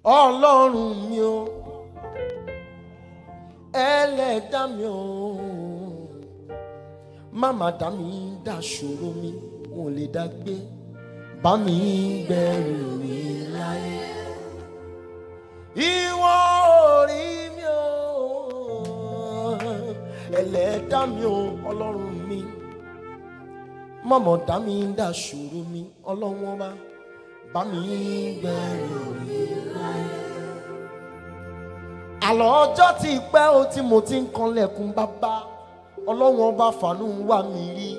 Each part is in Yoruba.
ọlọ́run mi o ẹlẹ́dá mi o máma dá mi dá ṣòro mi wọn ò lè dá gbé bá mi gbẹ̀rù mi láyé ìwọ orí mi o ẹlẹ́dá mi o ọlọ́run mi mọ̀mọ́ dá mi dá ṣòro mi ọlọ́run ọba bá mi gbẹ̀rù mi láyé. àlọ́ ọjọ́ ti pẹ́ o tí mo ti ń kanlẹ̀kùn bàbá ọlọ́run ọba fàánú wà mí rí.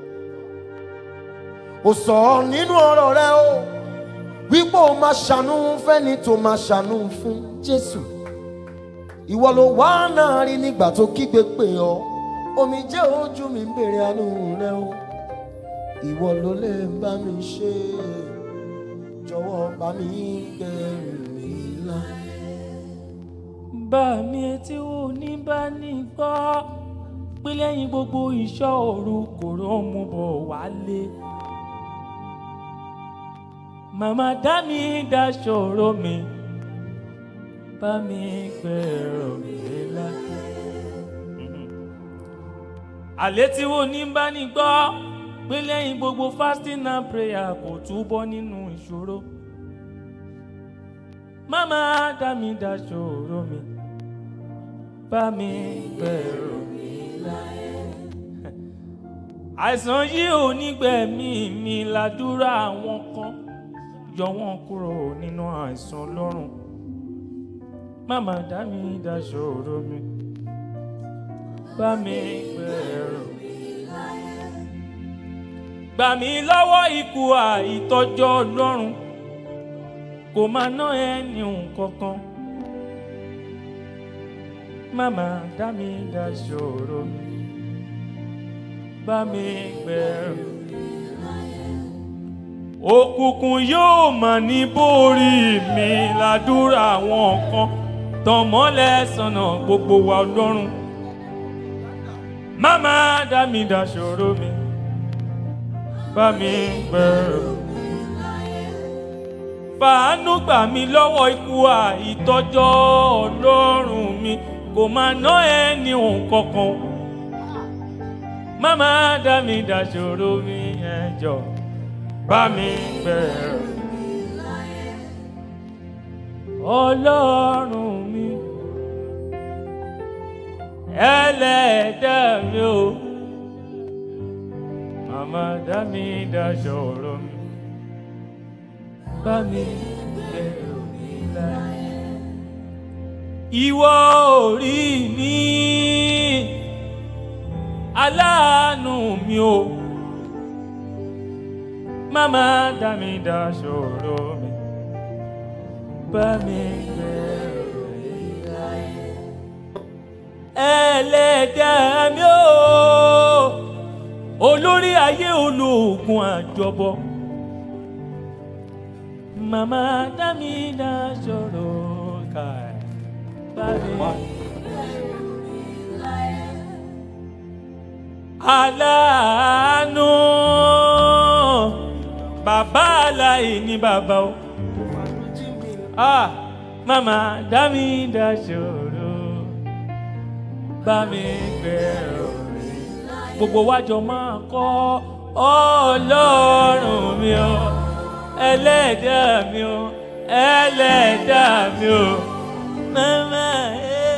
ó sọ nínú ọ̀rọ̀ rẹ o wípé o máa ṣàánú fẹ́ni tó máa ṣàánú fún jésù. ìwọ ló wá náà rí nígbà tó kígbe pè ọ́ omi jẹ́ ojú mi ń bèrè àánú rẹ o ìwọ ló lè bá mi ṣe jọ̀wọ́ bá mi gbẹ̀rù mi láyé. bá mi etí wo ní bá ní gbọ́ pé lẹ́yìn gbogbo ìṣọ́ òru kò rán mo bọ̀ wálé. màmá dá mi dá ṣòro mi bá mi gbẹ̀rù mi láyé. àlẹ́ tí wo ní bá ní gbọ́ pé lẹ́yìn gbogbo fasting and prayer kò túbọ̀ nínú ìṣòro. Mama dá mi dá ṣòro mi, bá mi gbẹ̀rù mi láyé. Àìsàn yìí ò ní gbẹ̀mí mi ládùúrà àwọn kan, yọ wọ́n kúrò nínú àìsàn lọ́rùn. Mama dá mi dá ṣòro mi, bá mi gbẹ̀rù mi gbà mí lọ́wọ́ ikú àìtọ́jọ́ ọlọ́run kò máa ná ẹni kankan màmá dá mi dá ṣòro mi bá mi gbẹ̀rù òkùnkùn yóò mà ní borí mi ládùúrà àwọn kan tọmọlẹ sọnà gbogbo wa ọlọ́run màmá dá mi dá ṣòro mi bá mi gbẹ̀rù. Fàánú gbà mí lọ́wọ́ ikú àìtọ́jọ́ ọlọ́run mi kò máa ná ẹni òun kankan. Máma dá mi dàṣòro mi ẹjọ́ bá mi gbẹ̀rù. Ọlọ́run mi ẹlẹ́dàá mi o màmá dá mi dáṣọ ọ̀rọ̀ mi bá mi gbẹ̀rù mi láyé. Ìwọ orí mi aláàánú mi o màmá dá mi dáṣọ ọ̀rọ̀ mi bá mi gbẹ̀rù mi láyé. Ẹlẹ́dàá mi o olórí ayé olóògùn àjọbọ màmá dámi dá sọ̀rọ̀ ká bàbá aláàánú bàbá aláìní bàbá o ah màmá dámi dá sọ̀rọ̀ bá mi gbẹ̀rù gbogbo wájọ máa kọ́ ọlọ́run mi o ẹlẹ́dàá mi o ẹlẹ́dàá mi o mama ẹ.